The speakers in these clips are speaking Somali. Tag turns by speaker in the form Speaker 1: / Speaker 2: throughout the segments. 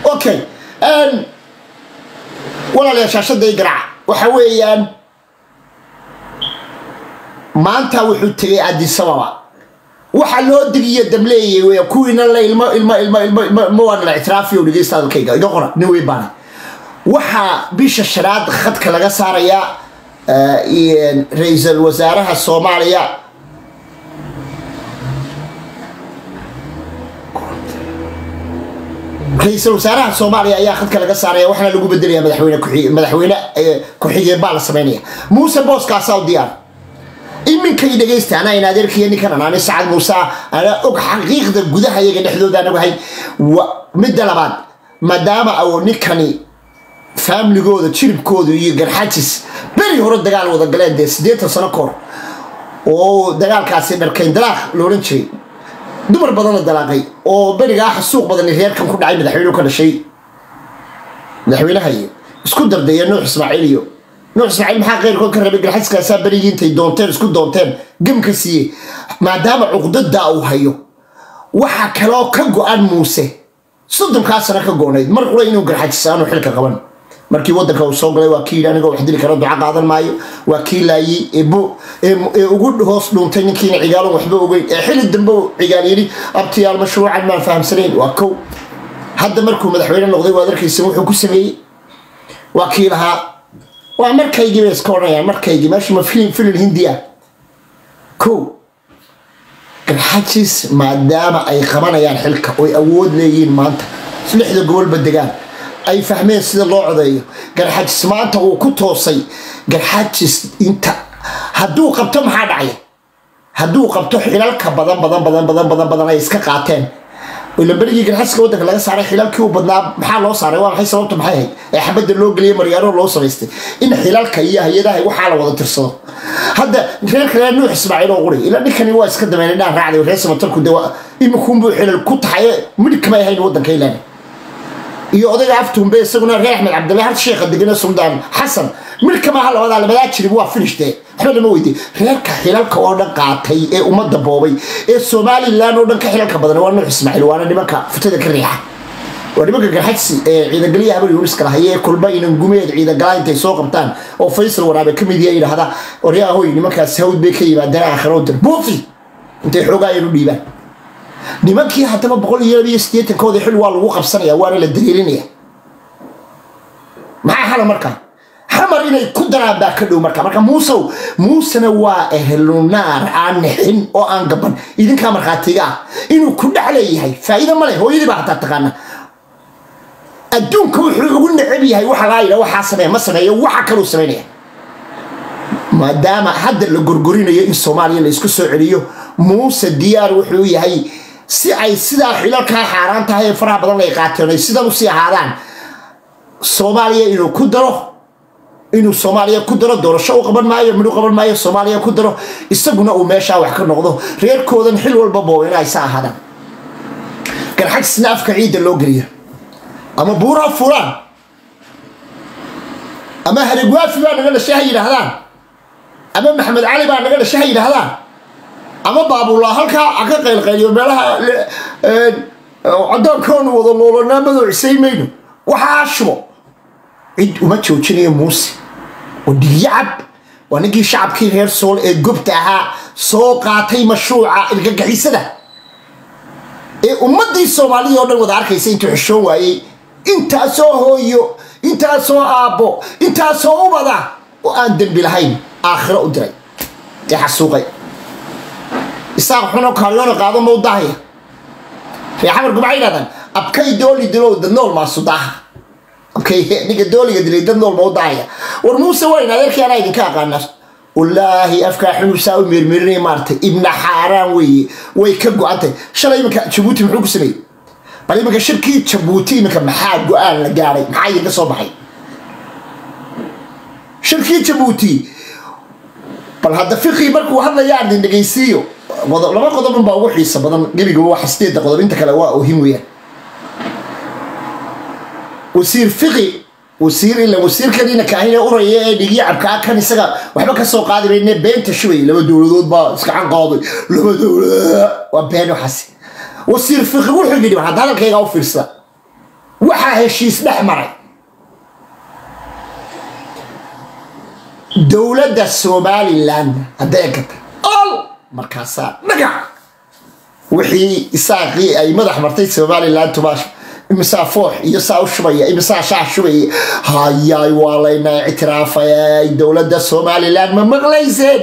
Speaker 1: okay walaalayaa shaashadda i garaaca waxa weeyaan maanta wuxuu tegay adisababa waxa loo digiyo damleeyay wey kuwiina la ilmo ilmo ilmo ilmo ilmo ilmo waan la ictiraafiyo dhegeysta hadalkayga iga qora nin wey baana waxaa bisha shanaad khadka laga saarayaa ra-iisul wasaaraha soomaaliya ra-iisul wasaaraha soomaaliya ayaa khadka laga saaraya waxaana lagu bedelaya madaxweyne ku madaxweyne ku-xigeen baa la samaynaya muuse booskaasaa u diyaar iminkay dhegaysta anaa in adeerkiiyo ninkan anaani sacad muuse anaa og xaqiiqda gudaha iyaga dhexdooda anagu ahay midda labaad maadaama aw ninkani faamligooda jiribkooda iyo garxajis beri hore dagaal wada galeen dee siddeetan sano kahor oo dagaalkaasi dharkayn dalaaq la odhan jiray dumar badanna dalaaqay oo berigaa xasuuq badani reerkan ku dhacay madaxweynuhu ka dhashay madaxweynaha iyo isku dardaya nuux ismaaciil iyo nuux ismaaciil maxaa keyrkood ka rabay garxajiskaasaa berigii intay doonteen isku doonteen gamka siiye maadaama cuqdadaa uu hayo waxa kaloo ka go-an muuse soddonkaa sano ka go-nayd mar qura inuu garxajisaanu xilka qaban markii wadanka uu soo galay waa kii yidhi anigoo wax dili kara duca qaadan maayo waa kii laayey ee ugu hoos dhuuntay ninkiina cigaalon waxba ogeyn ee xili dambe uu cigaal yidhi abtiyaal mashruucan maan fahamsanayn waa kow hadda markuu madaxweyne noqday waad arkaysa wuxuu ku sameeyey waa kii lahaa waa markaygii bay iska odhanayaan markaygii meesha ma filin filin hindi ah kow garxajis maadaama ay qabanayaan xilka oy awood leeyihiin maanta lixda gobolba degaan ay fahmeen sida loo codeeyo garxajis maanta uu ku toosay garxajis inta hadduu qabto maxaa dhacaya hadduu qabto xilalka badan badan badan badan badan badan ay iska qaateen ila berigii garxajiska waddanka laga saaray xilalkii u badnaa maxaa loo saaray waa maxay sababta maxay ahayd ee xabadda loo geliyay maryaaro loo samaystay in xilalka iyo hay-adaha waxaa la wada tirsado hadda reerka reer nuux ismaaciil oo quri ila ninkani waa iska dameynay dhaan raacday reer samatarku de iminkuunbuu xilal ku taxay midhig kamay ahayn waddanka ilaani iyo odayga aftuunbe isaguna reer axmed cabdilla har sheekha degana suldaan xasan mid kama ha labadaa labadaa jirib waa finishde waxba lama weydiye reerka xilalka oo dhan qaatay ee ummadda boobay ee somalilan oo dhan ka xilalka badan waa nuux ismaaciil waana nimanka futada ka riixa waa nimanka garxajsi ee ciidagaliya habar yuuniska lahay ee kulba inan gumeed ciidagalaa intay soo qabtaan oo faysal waraabe ka mid yahay yidhahda oryaahoy nimankaas hawd bay ka yimaadeen aakhiro dir buufi intay xoogaa yar u dhiibaan nimankii haddaba boqol iyo laba iyo siddeetankooda xil waa lagu qabsanaya waana la dareerinaya maxaa hala markaa xamar inay ku daraan baa ka dhow marka marka muusow muusena waa ehlunaar aan nixin oo aan gaban idinkaa markhaatiga ah inuu ku dhex leeyahay faa'iido ma leh hooyadii baa hataa taqaana adduunka wuxuu ugu necab yahay waxa laa yidha waxaa sameeya ma sameeyo waxa kaluu samaynaya maadaama hadda la gorgorinayo in soomaaliya la isku soo celiyo muuse diyaar wuxuu yahay si ay sidaa xilalkaa xaaraan tahay ee faraha badan ay qaateen ay sidan usii ahaadaan soomaaliya inuu ku daro inuu soomaaliya ku daro doorasho u qaban maayo midhu qaban maayo soomaaliya ku daro isaguna uu meeshaa wax ka noqdo reerkoodan xil walba booba inay sa ahaadaan garxajisna afka ciidda loo geliyo ama buuraha fulaan ama haligwaafi baa naga dhashay ha yidhaahdaan ama maxamed cali baa naga dhashay ha yidhaahdaan ama baabullah halkaa ha ka qaylqayliyo meelaha caddoonkoonu wada loolanaa madoocisay mayno waxaa shubo cid uma joojinayo muuse oo dhigyacab waa ninkii shacabkii reer sool ee gobta ahaa soo qaatay mashruuca ilgagixisada ee ummaddii soomaalida oo dhan wada arkaysa intuu xishoon waayey intaasoo hooyo intaasoo aabbo intaasoo ubada oo aan dembi lahayn aakhiro u diray ee xasuuqay isaaq xuno kaaryoona qaado ma u daahaya reexamarku maxay yidhahdaan abkay dooli dilow dad nool maasu daaha abkay ninka dooliga dilay dad nool ma u daahaya war muuse wayn adeerkii anaa idinka aqaana wallaahi afkaa xunuusaa u meermeerinaya maaragtay ibna xaaraan weeye way ka go-antay shalay iminka jabuuti muxuu ku sameeyey bal iminka shirkii jabuuti iminka maxaa go-aan la gaadhay maxaa idinka soo baxay shirkii jabuuti bal hadda fiqii markuu hadlaya aan idin dhegaysiiyo laba qodob unbaa ugu xiisa badan gebigaba waxa sideedda qodob inta kale waa ohim weeyaan wasiir fiqi wasiir ila wasiirkaniina kaahine uraya ee dhigyacabkaa kan isaga waxba ka soo qaadi bayne beenta shubay laba dowladood baa iskacan qaaday laba dowlad waa been waxaasi wasiir fiqi wuxuu yidhi hadda hadalkayga u fiirsada waxaa heshiis dhex maray dowladda somalilan hadday egata ol markaasaa dhagac wixii isaaqii ay madax martay somalilan tubaash imisaa foox iyo saa u shubaya imisaa shaah shubaya hayaay waa layna ictiraafayay dowladda somalilan ma maqlayseen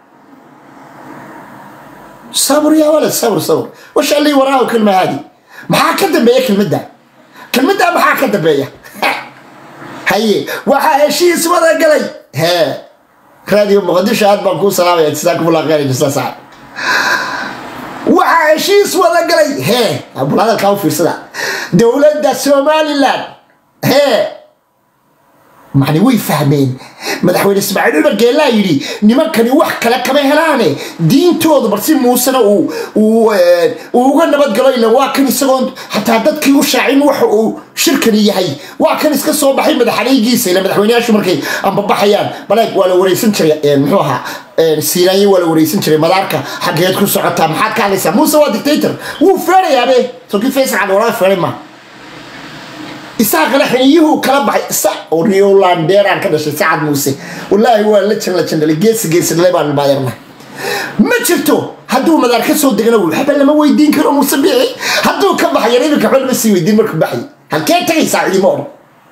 Speaker 1: sabr ya walad sabr sabr washa lii waraahu kelma haadi maxaa ka dambeeya kelmadda kelmadda maxaa ka dambeeya haye waxaa heshiis wada galay he raadiyo muqadisho aad baan kuu salaamaya jasaakumullah khayr jasa sacad waxaa heshiis wada galay he bal hadalkaa u fiirsada dowladda somalilan he macni way fahmeen madaxweyne ismaaciil cumar geellaa yidhi nimankani wax kale kama helaane diintoodu balsi muusena uu uu uga nabadgalo ila waa kan isagoon xataa dadkii u shaacin waxa uu shirkani yahay waa kan iska soo baxay madaxanaygiisa ila madaxweyneyaashu markay ambabaxayaan baleeg waa la wareysan jiray muxuu ahaa siinaanye waa la wareysan jiray madaarka xaggeed ku socotaa maxaad ka hadlaysaa muuse waa dictator wuu feerayaabe sokii faysal cali walaal feeray ma isaaqana xiniyuhu kala baxay sa oo riolandeeraan ka dhashay sacad muuse wallaahi waa la jan la jandhalay geesi geesidhalay baan maadeerna ma jirto hadduu madaar ka soo degana waxba lama weydiin karo muuse biixi hadduu ka baxayan iminka waxba lama sii weydiin markuu baxay halkee tagaysaa cidima odhan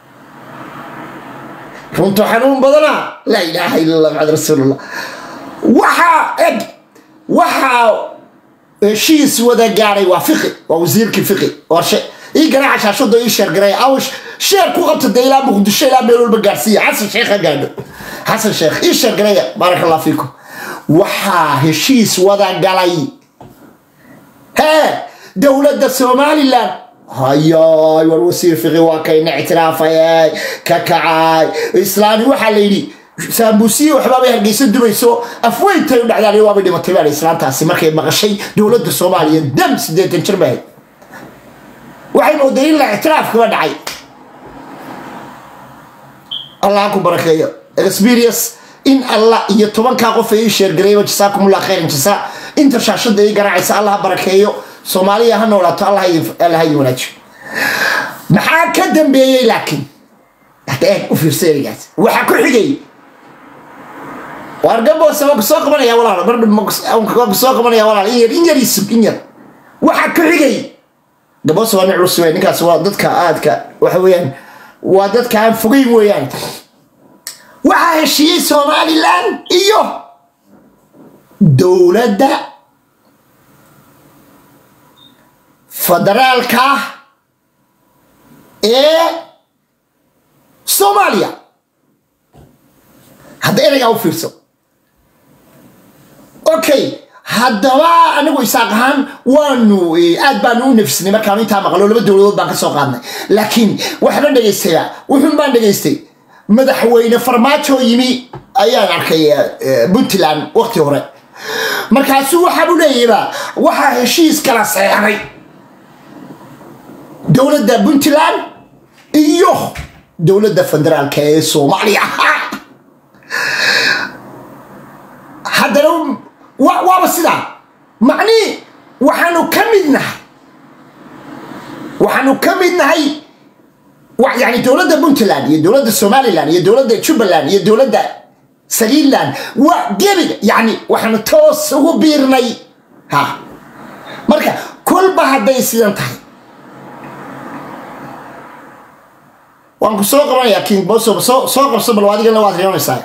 Speaker 1: runtu xanuun badana laa ilaaha illa allah maxamed rasuulullah waxaa eg waxaa heshiis wada gaaray waa fiqi waa wasiirkii fiqi warshe ii garaaca shaashada ii sheergaray aw sheer ku qabta dee ilaa muqdisho ilaa meel walba gaarsiiya xasan sheekh ha gaadho xasan sheekh ii sheergaraya baaraka allah fiikum waxaa heshiis wada galay hee dowladda somalilan hayaay war wasiir fiqi waa kayna ictiraafayay ka kacay islaani waxaa la yidhi saamuusiye waxbaabay hargeysa dubayso afweyntay u dhacdaan waabay dhimatay baa islaantaasi markay maqashay dowladda soomaaliya dam sideetan jir bahayd waxay mooday in la ictiraaf kaba dhacay allah ku barakeeyo experience in allah iyo tobankaa qof ay ii sheergarayba jasaakumullah khayran jasa inta shaashada ii garaacaysa allah ha barakeeyo soomaaliya ha noolaato allah ha idin wanaajiyo maxaa ka dambeeyey laakiin hada eeg u fiirsa erigaas waxaa ku xigay wargaboose waa kusoo qabanaya walaal mar kusoo qabanaya walaal in yar in yar isug in yar waxaa ku xigay gaboose waa nin culus wey ninkaas waa dadka aadka waxa weeyaan waa dadka aan fogeyn weeyaan waxaa heshiiyey somalilan iyo dowladda federaalka ee soomaaliya hadda ereygaa u fiirso okay haddaba anigu isaaq ahaan waanu aad baanu u nafisnay markaanu intaa maqlo laba dowladood baan ka soo qaadnay laakiin waxbaan dhegaystaya wuxuun baan dhegaystay madaxweyne farmaajo yimi ayaan arkay puntland waqti hore markaasuu waxaabu leeyaba waxaa heshiis kala seexday dowladda puntland iyo dowladda federaalka ee soomaaliya haddana waaba sidaa macnii waxaanu ka mid nahay waxaanu ka mid nahay yani dowladda puntland iyo dowladda somalilan iyo dowladda jubbaland iyo dowladda saliland waa gebiga yani waxaanu toos ugu biirnay ha marka kolba hadday sidan tahay waan ku soo qabanayaa king boso soo soo qabso bal adigana waad riyoonaysaa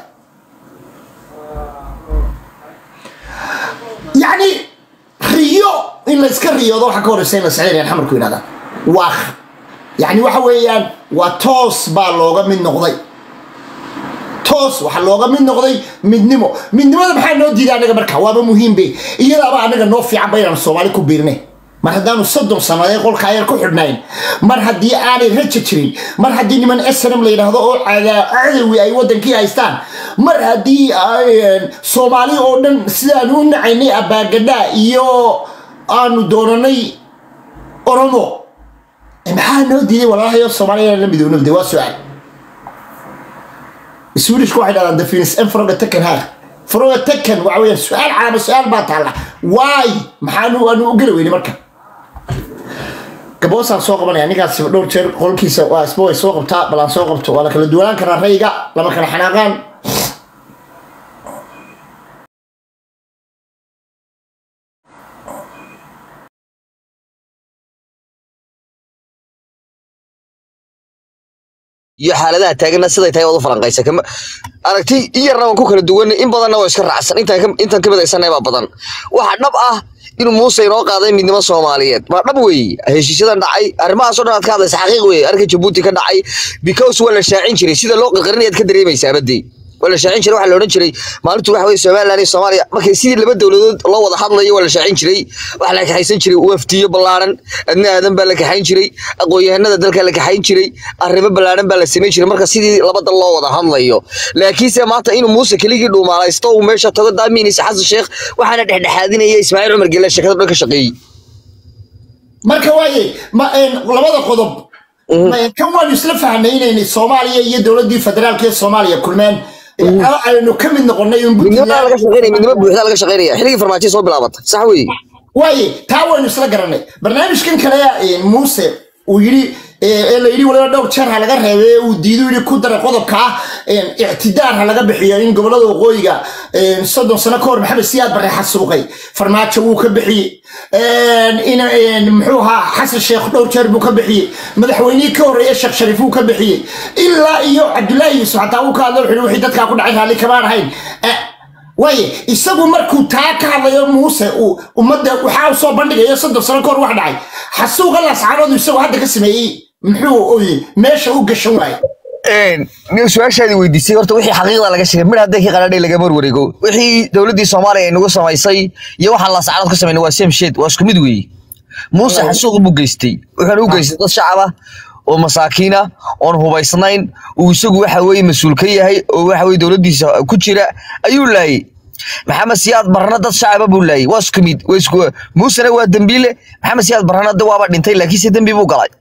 Speaker 1: yani riyo in layska riyoodo waxa ka horeysa in la sexdayaan xamarku yidhahdaan waa yani waxa weeyaan waa toos baa looga mid noqday toos waxaa looga mid noqday midnimo midnimada maxaa noo diiday anaga marka waaba muhiimbe iyadaaba anaga noo fiicanba inaan soomaali ku biirnay mar haddaanu soddon sannadeed qolka ayar ku xidhnayn mar haddii aanay raja jirin mar haddii niman snm la yidhaahdo oo cadawi ay waddankii haystaan mar haddii soomaali oo dhan sidaanu u nacaynay abaagadha iyo aanu doonanay oromo maxaa noo diiday walaalahayo soomaaliya la midownabde waa su-aal swedishku waxay dhahdaan the finis en froga taken ha froga taken waxa weeyaan su-aal calaama su-aal baa taalla waay maxaanu aanu u geli weyne marka gaboosaan soo qabanaya ninkaas dhowr jeer qolkiisa waa isba way soo qabtaa bal aan soo qabto waa la kala duwanaan karaa rayga lama kala xanaaqaan
Speaker 2: iyo xaaladaha taagana siday tahay waad u falanqaysa kama aragti in yarna waan ku kala duwan in badanna waa iska raacsan intaan ka- intaan ka midaysanay baa badan waxa dhab ah inuu muuse inoo qaaday midnimo soomaaliyeed waa dhab weeye heshiisyadan dhacay arrimahaasoo dhan aad ka hadlaysa xaqiiq weeye arrinka jabuuti ka dhacay because waa la shaacin jiray sida loo qirqirinayaad ka dareemaysaa badii waa la shaacin jiray waxaa la odhan jiray maalintu waxa weye somaliland iyo soomaaliya markay sidii laba dowladood loo wada hadlayo waa la shaacin jiray waxaa la kaxaysan jiray wafdiyo ballaaran adna aadan baa la kaxayn jiray aqoon-yahanada dalka la kaxayn jiray arrimo ballaaran baa la samayn jiray marka sidii laba dal loo wada hadlayo laakiinse maanta inuu muuse keligii dhuumaalaysto uu meesha tago daamiinisa xasan sheekh waxaana dhexdhexaadinaya ismaaciil cumar gelle sheekada dhan ka shaqeeyey
Speaker 1: marka waaye ma een, labada qodob ma een, kan waanu isla fahnay inaynay soomaaliya iyo dowladdii federaalka ee soomaaliya kulmeen ee, aynu ka mid noqonay in
Speaker 2: midnimada laga
Speaker 1: Puntland-
Speaker 2: shaqeynaya midnimo buuxda laga shaqeynaya xilligii farmaajo soo bilaabatay sax weeye
Speaker 1: waaye taa waynu isla garanay barnaamijkan kale ee, muuse uu yidhi ee ee la yidhi waliba dhowr jeer ha laga reebay ee uu diidu yidhi ku dara qodobka ah een, ictidaar ha laga bixiyo in gobolada waqooyiga een, soddon sano ka hor maxamed siyaad barre xasuuqay farmaajo wuu ka bixiyey een, in een, muxuu ahaa xasan sheekh dhowr jeer buu ka bixiyey madaxweynihii ka horreeya sheekh shariif wuu ka bixiyey ilaa iyo cabdullaahi yuusuf xataa wuu ka hadlay wuxuu yidhi wixii dadkaa ku dhacay raalli kamaan ahayn Eh, waaye isagu markuu taa ka hadlayo muuse uu ummadda waxaa u soo bandhigayo soddon sano kahor wax dhacay xasuuqa lascaanoodu isagu hadda ka sameeyey muxuu oy meesha u gashan waaye
Speaker 2: nin su-aashaadii weydiisay horta wixii xaqiiqda laga sheegay midh hadday ka qadhaadhay lagama warwareego wixii dowladdii soomaaliya ay nagu samaysay iyo waxaan laascaanood ka samaynay waa same shade waa isku mid weeye muuse xasuuq buu geystay wuxuuna u geystay dad shacab ah oo masaakiin ah oon hubaysnayn uu isagu waxa weeye mas-uul ka yahay oo waxa weye dowladdiisa ku jira ayuu laayay maxamed siyaad barna dad shacaba buu laayay waa isku mid waa isku muusena waa dembiile maxamed siyaad barna de waaba dhintay laakiinse dembi buu galay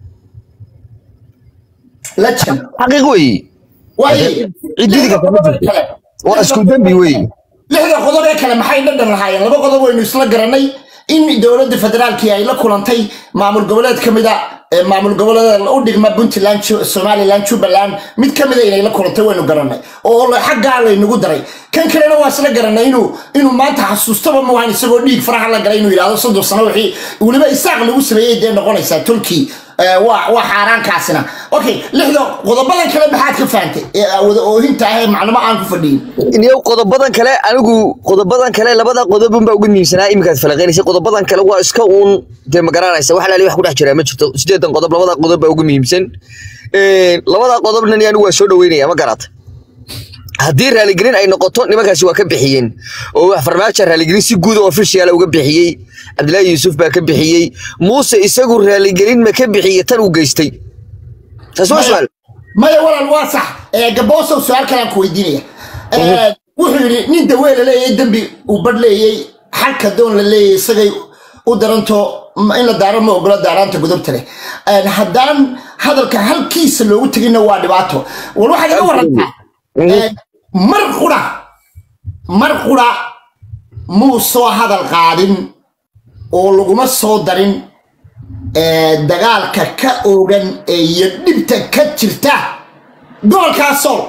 Speaker 1: lajan
Speaker 2: xaqiiq weeye
Speaker 1: waaye
Speaker 2: ciddidii ka kama jirto waa isku dembi weeye
Speaker 1: lixda qodob ee kale maxay dhadhan lahaayeen laba qodob waynu isla garanay in dowladda federaalkii ay la kulantay maamul goboleed ka mida ee maamul goboleeda u dhigma puntland Ju- somaliland jubbaland mid ka mida inay la kulantay waynu garanay oo la- xaggaa laynagu daray kan kalena waa isla garanay inuu inuu maanta xasuustaba maahan isagoo dhiig faraha la galay inuu yidhahdo soddon sano wixii weliba isaaq lagu sameeyey dee noqonaysaa tulkii Eh, waa waa xaaraankaasina okay lixda qodobadan kale maxaad ka fahantay ee wada oohinta ah ee maclumo aan ku fadhiyin
Speaker 2: iyo qodobadan kale anigu qodobadan kale labada qodob unbaa ugu muhiimsanaa iminkaad falaqeynaysa qodobadan kale waa iska uun dee ma garanaysa wax laali wax ku dhex jiraa ma jirto sideedan qodob labada qodob baa ugu muhiimsan Een, labada qodobna ni anigu waa soo dhaweynaya ma garata haddii raaligelin ay noqoto nimankaasi waa ka bixiyeen oo wax farmaajo raaligelin si guud oo official uga bixiyey cabdilaahi yuusuf baa ka bixiyey muuse isagu raaligelin ma ka bixiyey tan uu geystay taas waa su'aal
Speaker 1: maya walaal waa sax ee gaboosow su-aal kalaan ku weydiinaya Ee, wuxuu yidhi nin dawee la leeyahay dembi uu badh leeyey xalka doon la leeyahay isagay u daranto ma- in la daaro ma ogola daaraanta gudubta leh Een, haddaan hadalka halkiisa loogu teginna waa dhibaato wal waxaad iga warantaa Een, mar qura mar qura muu soo hadal qaadin oo laguma soo darin ee, dagaalka ka oogan ee iyo dhibta ka jirta gobolkaa sool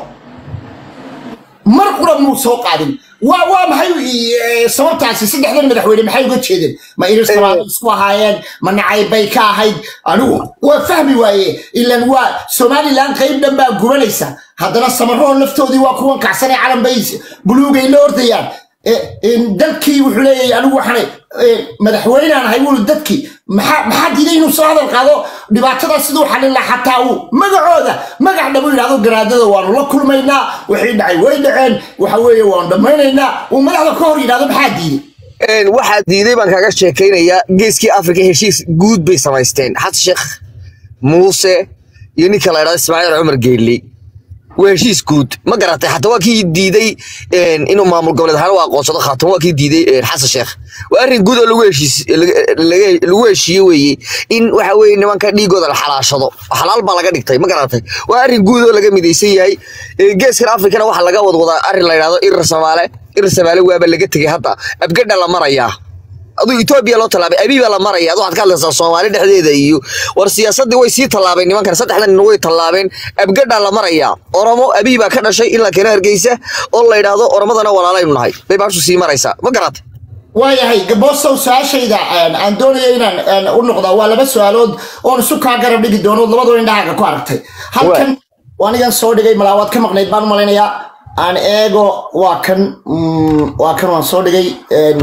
Speaker 1: mar qura muu soo qaadin waa waa maxay ee, sababtaasi saddexdan madaxweyne maxay uga jeedeen ma iris labaad isku ahaayeen ma nacayb bay ka ahayd anigu waa fahmi waaye ilan waa somalilan qayb dhan baa gubanaysa haddana samaroon laftoodii waa kuwan kacsanay calan bay buluugay la ordayaan Eh, eh, dalkii wuxuu leeyahay anigu waxaan madaxweynaan ahay wuli dadkii maxaa maxaa diiday inuu soo hadal qaado dhibaatada siduu xalin lahaa xataa uu magacooda magac dhabu yidhahdo garaadada waanu la kulmaynaa wixii dhacay way dhaceen waxa weeye waanu dhammaynaynaa uu madaxda ka hor yidhahdo maxaa diiday
Speaker 2: Een, waxaa diiday baan kaaga sheekaynayaa geeskii afrika heshiis guud bay samaysteen xasan sheekh muuse iyo ninka la idhahdo ismaaciil cumar geelli waa heshiis guud ma garatay xataa waa kii diiday een, inuu maamul goboleed ahaan u aqoonsado khaatan waa kii diiday een, xasan sheekh waa arrin guud oo lagu heshiis laga- laga- lagu heshiiye weeye in waxa weeye nimanka dhiigooda la xalaashado xalaal baa laga dhigtay ma garatay waa arrin guud oo laga midaysan yahay Ee, geeskan afrikana waxaa laga wadwadaa arrin la yidhahdo irir samaale irir samaale waaba laga tegey hadda abgadha la marayaa aduu etoobiya loo tallaabay abiy baa la maraya adu waxaad ka hadlaysaa soomaali dhexdeeda iyo war siyaasaddii way sii tallaabeen nimankan saddexdan nin way tallaabeen abgadhaa la maraya oromo abiy baa ka dhashay in la keeno hargeysa oo la yidhaahdo oromadana walaalaynu nahay bay baashu sii maraysaa ma garatay
Speaker 1: waayahay gabosow su-aashayda aan doonaya inaan u noqdaa waa laba su-aalood oon isu kaa garab dhigi doono labadoo indhahaaga ku aragtay halkan anigan soo dhigay malaawaad ka maqnayd baan u malaynayaa aan eego waa kan waa kan waan soo dhigay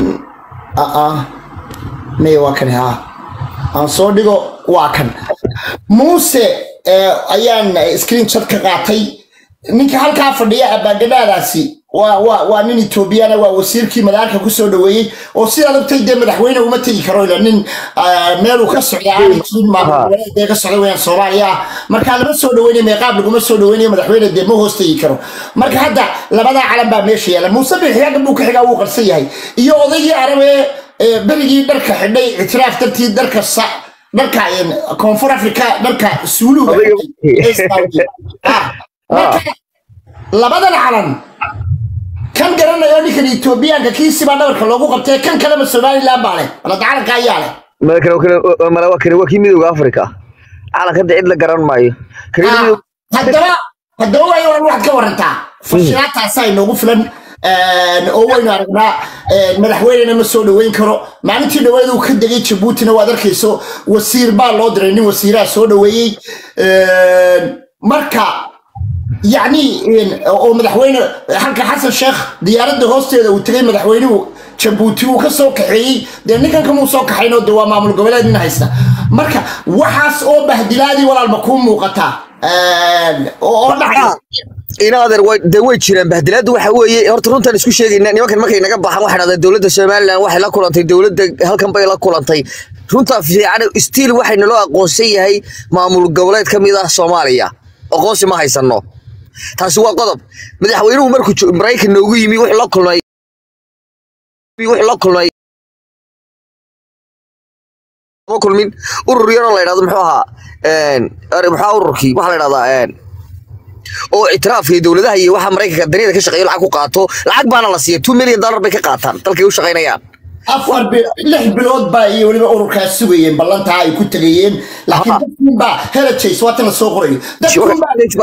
Speaker 1: may waa kan ha aan soo dhigo waa kan muuse ayaan screen shot ka qaatay ninka halkaa fadhiya abaagadhaadaasi waa waa waa nin etoobiyana waa wasiirkii madaarka kusoo dhaweeyey oo sidaa ogtay dee madaxweyne uma tegi karo ila nin meeluu ka socda aanay jirin maamulgoboleedee ka socda weyaan soomaaliya ah markaa lama soo dhaweynay meeqaab laguma soo dhaweynayo madaxweyne dee ma hoos tegi karo marka hadda labadaa calan baa meesha yaala muuse bixiyaaga buu ka xigaa wuu qarsan yahay iyo odaygii arabee berigii dharka xidhay ictiraaf dartii dharka sa dharka koonfur africa dharka suuluga labadan calan kan garanayo ninkan etoobiyaanka kiisibaa dhabarka loogu qabtay kan kaleba somaliland baa leh walada calanka ayaa leh
Speaker 2: malawakani waa kii midowga africa calanka de cid la garan maayo
Speaker 1: haddaba haddaba waayo waran waxaad ka warantaa fashilaataasaa inoogu filan oo waynu aragnaa madaxweynena ma soo dhaweyn karo maalintii dhaweed uu ka degay jabuutina waad arkayso wasiir baa loo diray nin wasiiraha soo dhaweeyey marka yacni oo madaxweyne halka xasan sheekh diyaaradda hoosteeda uu tegay madaxweynuhu jabuuti uu ka soo kaxeeyey dee ninkan kamuu soo kaxaynoo de waa maamul goboleed nin haysta marka waxaas oo bahdilaadii walaalma kuu muuqataa oo dhacay
Speaker 2: inaadeer dee way jiraan bahdilaaddu waxa weeye horta runtaan isku sheegayna nimankan markay naga baxaan waxay dhahdeen dowladda somaliland waxay la kulantay dowladda halkan bay la kulantay runtaa fiican stiil waxay naloo aqoonsan yahay maamul goboleed ka mid ah soomaaliya aqoonsi ma haysano taasi waa qodob madaxweynuhu markuu maraykan noogu yimi wuxuu la kulmay wuxuu la kulmay ma kulmin urur yaroo la yidhahdo muxuu ahaa muxuu ururkii waxaa la yidhahdaa oo ictiraafka iyo dowladaha iyo waxa maraykanka daniyada ka shaqeeyo lacag ku qaato lacag baana la siiya two million dollar bay ka qaataan dalkay u shaqaynayaan
Speaker 1: afar lix bilood baa iyo weliba ururkaas sugayeen ballantaa ay ku tegayeen laakiin dadkun baa helajays waatan la soo qorayo dadkun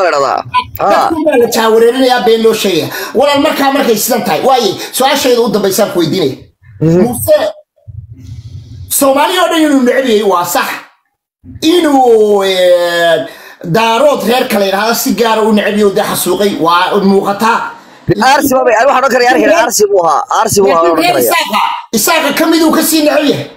Speaker 1: baa la jaawareerinayaa been loo sheegaya walaal markaa markay sidan tahay waaye su-aashayda u dambaysaan ku weydiinaya muse soomaaliya oo dhan inuu necab yahay waa sax inuu daarood reer kale yidhahda si gaara u necab yahay dee xasuuqay waa muuqataa
Speaker 2: arsi baa waxaan odhan karaya arkan arsi buu ahaa arsi buu ahaa odhan karaya
Speaker 1: isaaqa ka miduu ka sii necab yahay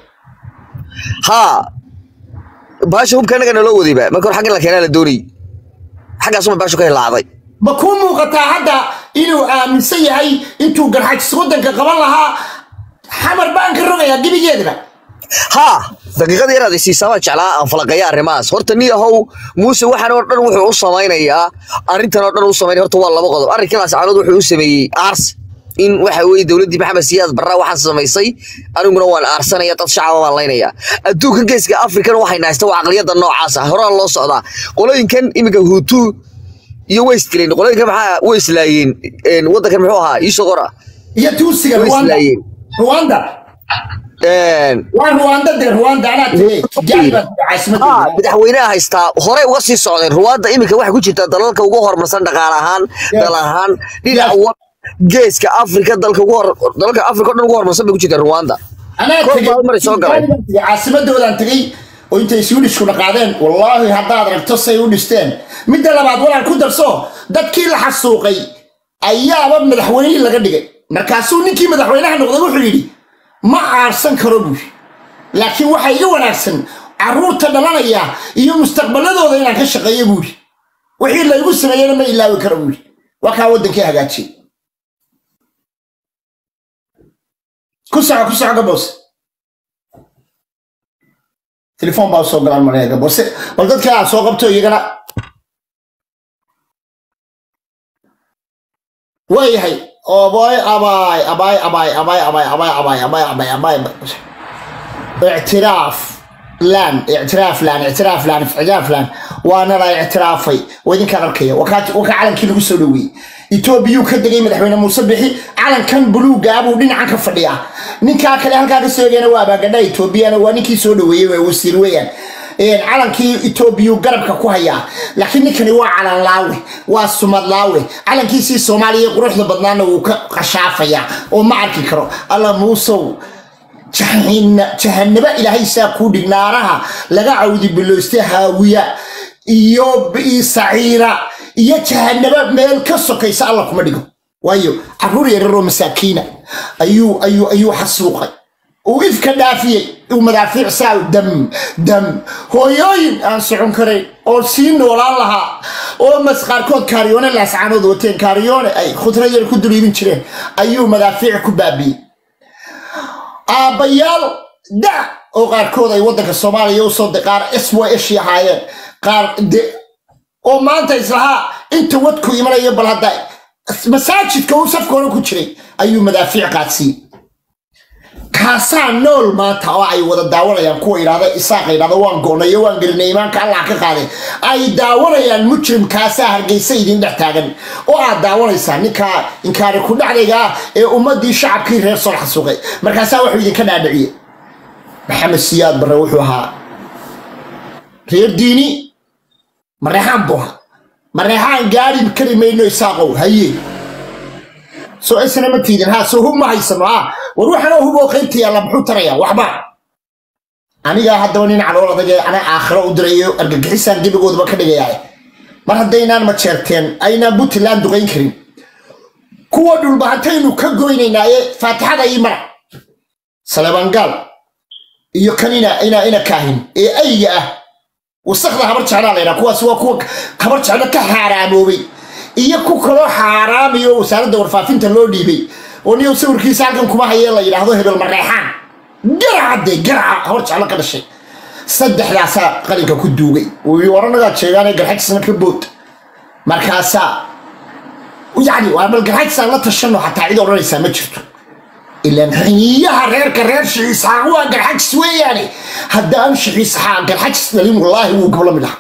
Speaker 2: haa baasha hubka annaga naloo wadayba marka hore xaggan la keenaa la doonayay xaggaasuma baashu ka hilaacday
Speaker 1: ma kuu muuqataa hadda inuu aaminsan yahay intuu garxajis waddanka qaban lahaa xamar baan ka rogayaa gebigeedaba
Speaker 2: haa daqiiqada yaraad isiisaa baa jeclaa aan falaqaya arrimahaas horta ni ahow muuse waxaan oo dhan wuxuu u samaynayaa arrintan oo dhan u samaynaya horta waa laba qodob arrinkaas calood wuxuu u sameeyey aars in waxa weeye dowladdii maxamed siyaad barra waxaan samaysay aniguna waan aarsanaya dad shacaba baan laynaya adduunkan geeska afrikana waxay nahaysta waa aqliyadda noocaas ah horaan loo socdaa qolooyinkan iminka huutu iyo way isdileen qolooyinkan maxaa way islaayeen waddankan muxuu ahaa iisoo qora
Speaker 1: iyo tuusiga
Speaker 2: way
Speaker 1: rwanda
Speaker 2: islaayeen
Speaker 1: rwanda waa rwanda dee rwanda anaa tegey kigali baa
Speaker 2: haa
Speaker 1: caasimadda
Speaker 2: madaxweynaha haystaa horey uga sii socdeen ruwaadda iminka waxay ku jirtaa dalalka ugu horumarsan dhaqaale ahaan dal ahaan dhinaca wa- geeska afrika dalka ugu hor dalalka afrika o dhan ugu horumarsan bay ku jirtaa ruwanda
Speaker 1: anaa
Speaker 2: Kor
Speaker 1: tegey
Speaker 2: baa maray soo galay.
Speaker 1: Kigali baan tegey, caasimadoodaan tegey oo intay swedishku dhaqaadeen wallaahi haddaad ragto say u dhisteen midda labaad walaal ku darso dadkii la xasuuqay ayaaba madaxweynihii laga dhigay markaasuu ninkii madaxweynaha noqday wuxuu yidhi ma aarsan karo buuri laakiin waxaa iga wanaagsan carruurta dhalanaya iyo mustaqbaladooda inaan ka shaqeeyo buuri wixii laygu sameeyena ma ilaawi karo buuri waa kaa waddankii hagaajiyey ku soco ku soco gaboos telefoon baa usoo galaan maraya gaboose bal dadka aad soo qabto iyagana waayahay oboy abaay abaay abaay abaay abaay abaay abaay abaay abaay abaay ictiraaf laan ictiraaf laan ictiraaf laan ictiraaf laan waana la ictiraafay waa idinkaan arkaya wakaa calankii lagu soo dhaweeyey etoobiyuu ka degay madaxweyne muuse bixi calankan buluuga buu dhinacan ka fadhiyaa ninkaa kale halkaa ka soogeena waa abagadha etoobiyana waa ninkii soo dhaweeyey waa wasiir weeyaan calankii etoobiyuu garabka ku hayaa laakiin ninkani waa calan laawe waa sumad laawe calankiisii soomaaliya quruxda badnaana wuu ka qashaafayaa oo ma arki karo alla muusow jahanabo ilaahay saa kuu dhig naaraha laga cawdi bilowste haawiya iyo saciira iyo jahanabo meel ka sokaysa alla kuma dhigo waayo caruur yararoo masaakiina ayuu ayuu ayuu xasuuqay uu ifka dhaafiyey uu madaafiic saa dam dam hooyooyin aan socon karayn oo sii noolaan lahaa oo mas qaarkood kaariyoone laascaanood wateen kaariyoone ay khudra yar ku duliibin jireen ayuu madaafiic ku baabiyey aabbayaal da oo qaarkood ay waddanka soomaaliya usoo qaar s y eshi ahaayeen qaar de oo maanta islahaa inta wadku imanayo bal hadda masaajidka uu safka hore ku jiray ayuu madaafiic qaadsiiyey kaasaa nool maanta oo ay wada daawanayaan kuwa yidhahda isaaqa yidhahda waan goonayo waan gelinay imaanka allah ka qaaday ay daawanayaan mujrimkaasaa hargeysa idin dhex taagan oo aad daawanaysaa ninkaa inkaari ku dhacdayga ah ee ummadii shacabkii reer soo xasuuqay markaasaa wuxuu idinka dhaadhiciyey maxamed siyaad barre wuxuu ahaa reer diini mareexaan buu ahaa mareexaan gaari kari mayno isaaqow haye soo isna ma tiidin ha soo hub ma haysano ha war waxaanoo hub oo qaybta yaalla muxuu tarayaa waxba anigaa haddaba nin calool adag ee ana aakhiro u dirayo argagixisaan gebigoodaba ka dhigayaa mar haddaynaan majeerteen aynaan puntland duqayn karin kuwa dhulbahantaynu ka goynaynaaye faatixada ii mara salebangaal iyo kan ina ina ina kaahin ee ayga ah wasakda habar jeclaa laydhaa kuwaas waa kuwa habar jeclo ka xaaraamoobay iyo ku kaloo xaaraamayo wasaaradda warfaafinta loo dhiibay oo niyow sawirkiisa halkan kuma hayee la yidhaahdo hebel mareexaan garacadde garaca hor jeclo ka dhashay saddexdaasaa qalinka ku duugay waranagaa jeegaanee garxajisna ka bood markaasaa yacni waa bal garxajisaan la tashano xataa cid odhanaysaa ma jirto ilaan xiniyaha reerka reer shixiisxaaq waa garxajis weeyaane haddaan shixiisxaaq garxajis dhalin wallaahi wuu gabla mid aha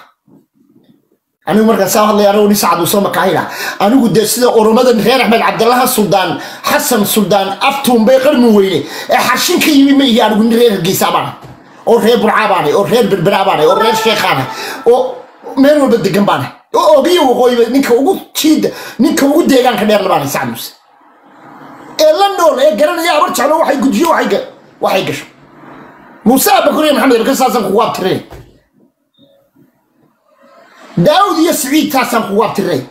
Speaker 1: anigu markaan saa hadlay anigu nin sacad usoo makaahila anigu dee sida oromadan reer axmed cabdallaha suldaan xasan suldaan aftuunbay qarmi weyne ee xarshin ka yimi ma ihi anigu nin reer hargeysa baana oo reer burcaa baana oo reer berbera baana oo reer sheekhaana oo meel walba degan baana oo ogiyo waqooyiba ninka ugu jiida ninka ugu deegaanka dheer labaana sacad muuse ee la nool ee garanaya abar jeclo waxay gujiyo waxay gasho muuse abakuriya maxamed abakar saasaan kugu abtirinay daawud iyo siciid taasaan kugu abtirinay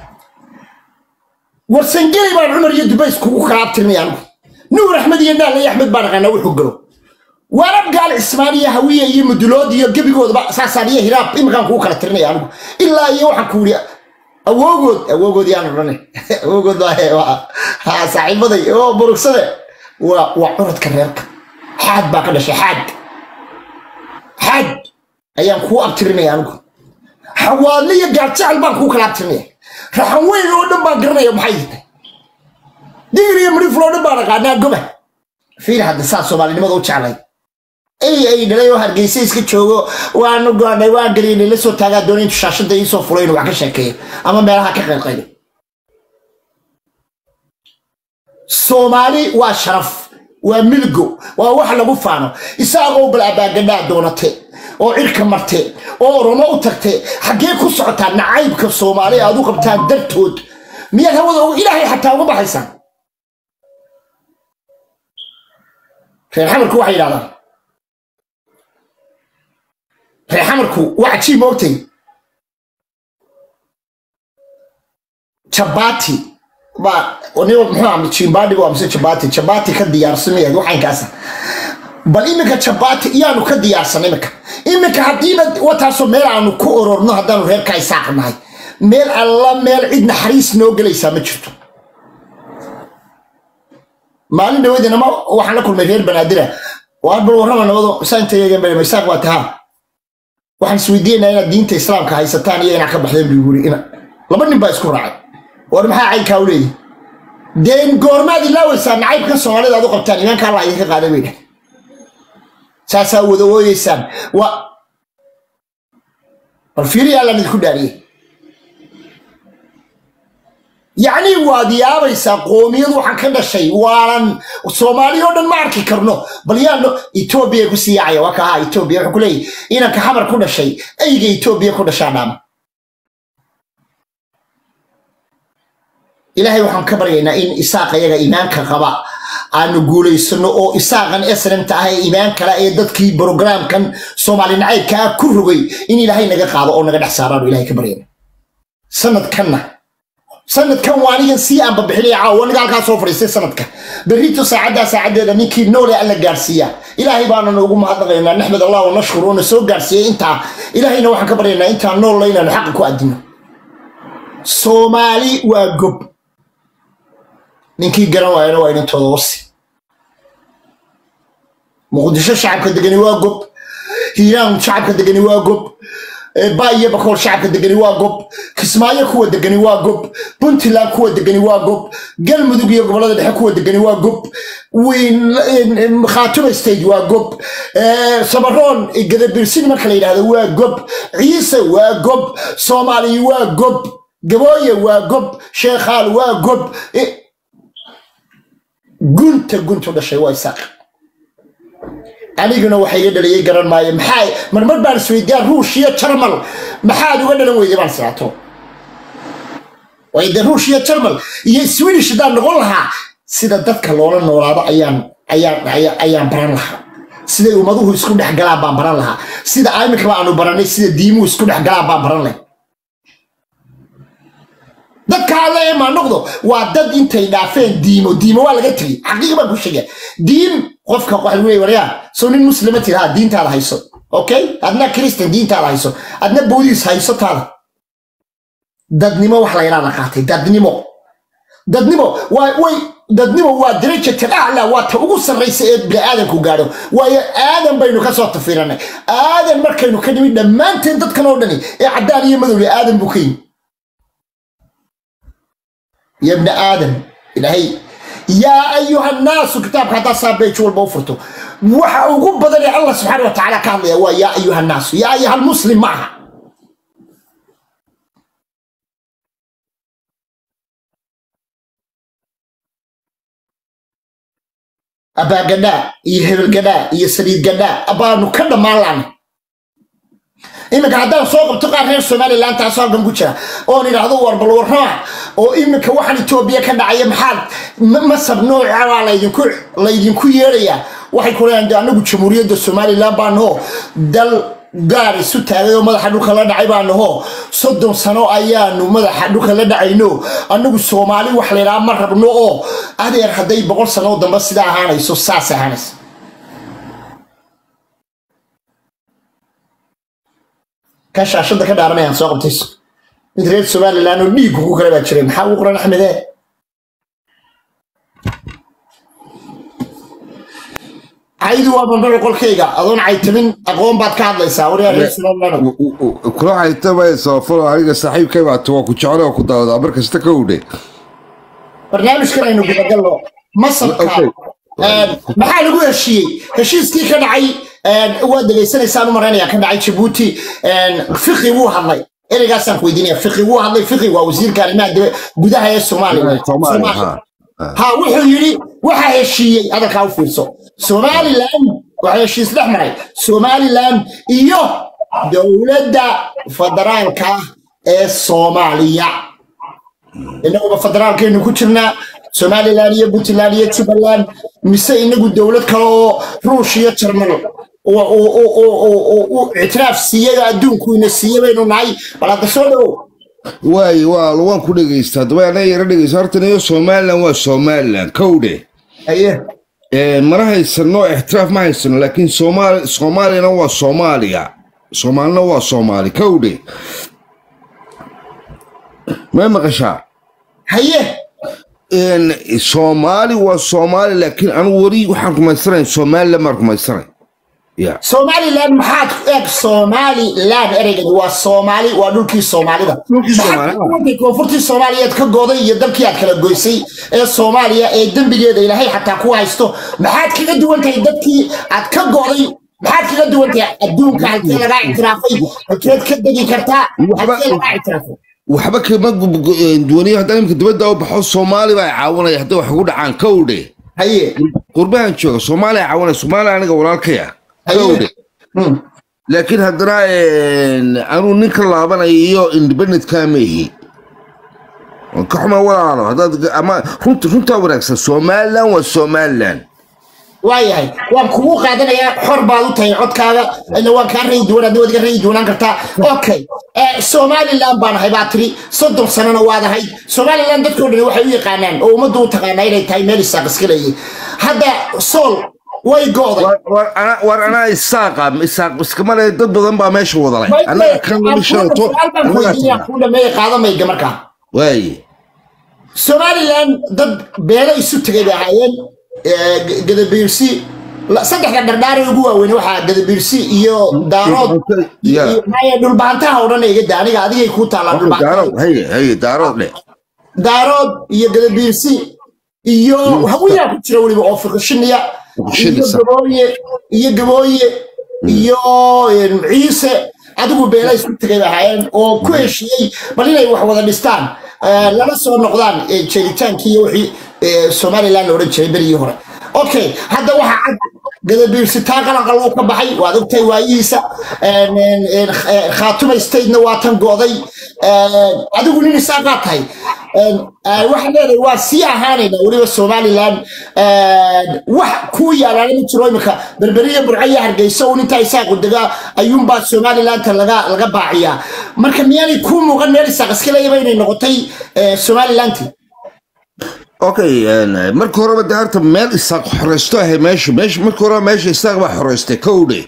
Speaker 1: warsangeli baan cumar iyo dubays kugu kala abtirinay anigu nuur axmed iyo naal iyo axmed baan aqaanaa wuxuu galo waarab gaal cismaan iyo hawiye iyo mudulood iyo gebigoodaba saasaan iyo hiraab iminkaan kugu kala tirinaya anigu ilaa iyo waxaan ku yidhi awoogood awoogood yaan odhanay awoogood ha saaxiibaday oo burugsade waa waa curadka reerka xaad baa ka dhashay xaad xaad ayaan kuu abtirinaya anigu xawaadle iyo gaarjecel baan kuu kala abtirinaya raxan weyn oo dhan baan garanaya maxay tahay digir iyo midhiful oo dhan baan aqaanaa goba fiir hadda saa soomaalinimada u jeclay ay ay dhalay oo hargeysa iska joogo waanu goonay waan gariinay la soo taagaa doona intu shaashada iisoo fulay inuu wax ka sheekeeyo ama meelaha ka qaylqaylo soomaali waa sharaf waa milgo waa wax lagu faano isaagoo bal abaagadhaa doonate oo cirka marte oo oromo u tagte xaggee ku socotaa nacaybka soomaali aad u qabtaan dartood miyaad hawada ilaahay xataa uga baxaysaan reer xamarku waxay yidhahdaan reer xamarku waa cajiib moogtay jabati baa niba muxuu aha jimbadhigo amse jabati jabati ka diyaarsameed waxaynkaasa bal iminka jabati iyaanu ka diyaarsan iminka iminka haddiiba wataasoo meel aanu ku ororno haddaanu reerka isaaq nahay meel alla meel cid naxariis noo gelaysaa ma jirto maalin dhaweydina ma waxaan la kulmay reer banaadira waar bal warrama nabado saantayeegan isaaq waa tahaa waxaan isweydiinayaa inaad diinta islaamka haysataan iyo inaad ka baxdeen buu yiri ina laba nin baa isku raacay war maxaa caynkaa u leeyahy deen goormaad ilaaweysaa nacaybka soomaalida aad u qabtaan imaanka allah idinka qaaday bay dhah saasaa wada ooyeysaan waa bal fiiriyaa laan idinku dhaariyey yacni waad yaabaysaa qoomiyad waxaan ka dhashay waanan soomaali oo dhan ma arki karno bal yaan etoobiya ku sii yaacaya waa ka ahaa etoobiya wuxuu ku leeyahy inanka xamar ku dhashay ayga etoobiya ku dhashaa dhaama ilaahay waxaan ka baryaynaa in isaaq ayaga iimaanka qaba aanu guulaysano oo isaaqan esranta ah ee iimaan kale ee dadkii brogramkan soomaali nacaybka ah ku rogay in ilaahay naga qaado oo naga dhex saaraanu ilahay ka baryayna sanadkanna sanadkan waa anigan sii aan babixinaya caawa aniga halkaa soo fadhiistay sanadka berrito saacaddaa saacaddeeda ninkii noole alla gaarsiiya ilaahay baananu ugu mahadnaqaynaa naxmed allah wa nashkur oona soo gaarsiiyey intaa ilaahayna waxaan ka baryaynaa intaan noolla inaanu xaqa ku adino soomaali waa gob ninkii garan waayana waa inantooda wasi muqdisho shacabka degani waa gob hiiraan shacabka degani waa gob baayo bakool shacabka degani waa gob kismaayo kuwa degani waa gob puntland kuwa degani waa gob galmudug iyo gobolada dhexe kuwa degani waa gob khaatuma state waa gob samaroon gadabirsin marka la yidhahdo waa gob ciise waa gob soomaaliya waa gob gabooye waa gob sheekhaal waa gob gunta guntu dhashay waa isaaq aniguna waxa iga dhaliyay garan maayo maxaa marmar baan isweydiyaa ruush iyo jarmal maxaad uga dhalan weyday baan siraato wayde ruush iyo jarmal iyo swedish haddaan noqon lahaa sida dadka loola noolaado ayaan ayaan ayaan baran lahaa siday ummaduhu isku dhex galaan baan baran lahaa sida iminkaba aanu baranay sida diimuhu isku dhex galaan baan baran lahay dadka alle ee maanoqdo waa dad intay dhaafeen diimo diimo waa laga tegey xaqiiqa baan ku sheegaya diin qofka waxa lagu leeyahay waryaa soo nin muslima tiraha diintaada hayso okay adna kristan diintaada hayso adna boodiis hayso taada dadnimo wax la yidhaa la qaatay dadnimo dadnimo waa way dadnimo waa darajatal aclaa waa ta ugu sarraysa ee bini'aadanku gaadho waayo aadan baynu ka soo tafiranay aadan markaynu ka nimid dhammaanteen dadkan oo dhani ee caddaan iyo madowle aadan buu ka yimi يا ابن آدم إلهي يا أيها الناس كتابك هذا صابيت والبوفرتو وحا ugu badan ee Allah subhanahu wa ta'ala ka hadlaya waa ya ayuha الناس ya ayuha المسلم معها abaa gadhaa iyo hebel gadhaa iyo saliid gadhaa abaanu ka dhammaan laana iminka haddaan soo qabto qaar reer somalilan taasoo halkan ku jira oon idhaahdo warbal warrama oo iminka waxaan etoobiya ka dhacaya maxaad masab nooca baa laydinku laydinku yeedhayaa waxay ku leeyahan de anagu jamhuuriyadda somalilan baa nahoo dal gaar isu taagay oo madaxa dhulka la dhacay baa nahoo soddon sano ayaanu madaxa dhulka la dhacayno anagu soomaali wax laydhaha ma rabno oo adeer hadday boqol sano dambe sidaa ahaanayso saas ahaanaysa kan shaashada ka dhaaranayaan soo qabtayso mid reer somalilan oo dhiiggu ku kale baa jiray maxaa ugu qoran axmede caydu waa bandhaga qolkayga adoon caytamin aqoon baad ka hadlaysaa waryaa reer somalilan
Speaker 3: kula haytamayso falo aniga saaxiibkay baata waa ku jecel oo ku daawadaa mar kasta ka udhe
Speaker 1: barnaamijkan aynu gudagalno masabka maxaa lagu heshiiyey heshiiskii ka dhacay waad dhegaysanaysaan u maraynaya ka dhacay jabuuti fiqi wuu hadlay ereygaasaan ku weydiinaya fiqi wuu hadlay fiqi waa wasiirka arrimaha dibe gudaha ee soomaaliya ha wuxuu yidhi waxaa heshiiyey hadalkaa u fiirso somalilan waxaa heshiis dhex maray somalilan iyo dowladda federaalka ah ee soomaaliya inaguba federaalkaynu ku jirnaa somalilan iyo puntland iyo jubbaland mise inagu dowlad kale oo ruush iyo jarmal ictiraaf siiyada adduunku ina siiye baynu nahay bal hadda soo dhowow
Speaker 3: waay waa waan ku dhegaysta haddaba anaa yara dhegaysta horta niyo somalilan waa somalilan kowdhe
Speaker 1: aye
Speaker 3: mana haysano ixtiraaf ma haysano laakiin soomaali soomaaliyana waa soomaaliya soomaalina waa soomaali kowdhe may maqashaa
Speaker 1: haye
Speaker 3: soomaali waa soomaali laakiin anigu weli waxaan rumaysanayn somalilan baan rumaysanay ya
Speaker 1: somalilan maxaad eeg somalilan ereygeed waa soomaali waa dhulkii soomaalida
Speaker 3: Dhulkii Soomaalida.
Speaker 1: Maxaad koonfurtii soomaaliyeed ka gooday iyo dalkii aad kala goysay ee soomaaliya ee dembigeeda ilaahay xataa ku haysto maxaad kaga duwan tahay dadkii aad ka go'day maxaad kaga duwan tahay adduunka halkee lagaa ictiraafay halkeed ka degi kartaa
Speaker 3: Waxba-
Speaker 1: halkee lagaa ictiraafay
Speaker 3: waxba kama duwaniyo haddaan imika dibadda u baxo soomaali baa caawinaya hadday wax ugu dhacaan kowdhe
Speaker 1: haye
Speaker 3: qurbahan jooga soomaaliya caawinaya soomaaliya aniga walaalkaya kowdhe
Speaker 1: Hmm.
Speaker 3: laakiin haddana anuu ninka laabanaya iyo independentkaa meehi waan ka xuma walaalo haddaad ama runta runtaa wanaagsan somaliland waa somaliland
Speaker 1: waayahay waan kugu qaadanayaa xor baad u tahay codkaada ila waan kaa rayi duwan adna waad iga rayi duwanaan kartaa okay Eh, somaliland baan ahay baa tiri soddon sanana waad ahayd somaliland dadkoo dhan waxay u yaqaanaan oo ummaddu u taqaanaa inay tahay meel isaaq iska leeyihin hadda sool way go'day
Speaker 3: War- war ana- war anaa isaaqa isaaq iskama le dad badan baa meesha wada leh anaga kan lama shalato anagaa tagnaa
Speaker 1: ku dhameeya qaadamayga markaa
Speaker 3: waaye
Speaker 1: somaliland dad beelo isu tegay bay ahaayeen eh, G- gadabiirsi la- saddexda dhardhaar ee ugu waaweyn waxaa gadabiirsi iyo daarood
Speaker 3: Ya.
Speaker 1: iyo- maya dhulbaantaha oo dhan iga da aniga adigay kuu taalaa dhulbaantaha
Speaker 3: daarood haye haye daarood dhe
Speaker 1: daarood iyo gadabiirsi iyo hawiyaa ku jira weliba oo fiqishiniya iyo
Speaker 3: Fiqishinisa.
Speaker 1: gabooye iyo gabooye iyo eh, ciise adigu beela isku tegay bay ahaayeen oo ku heshiiyey bal inay wax wada dhistaan eh, lala soo noqdaan eh, jeeritaankii iyo wixii eh, somaliland la odhan jiray berigii hore okay hadda waxaa cad gadabiirsi taa qalanqal uu ka baxay waad ogtahay waayihiisa En, en, en, eh, khaatuma statena waa tan go'day En, adigu nin isaaqaa tahay En, eh, waxaan leedahay waa sii ahaanayna weliba somaliland En, wax kuu yaalaana ma jiro imika berberiya burcaya hargeysa un intaa isaaqu degaa ayuunbaa somalilanta laga laga baaciyaa marka miyaanay kuu muuqan meel isaaq iska leeyaba inay noqotay eh, somalilanti
Speaker 3: okay marka horeba de harta meel isaaq xoreysto ahay meesha meesha marka horeba meesha isaaq baa xoreystay kowdhe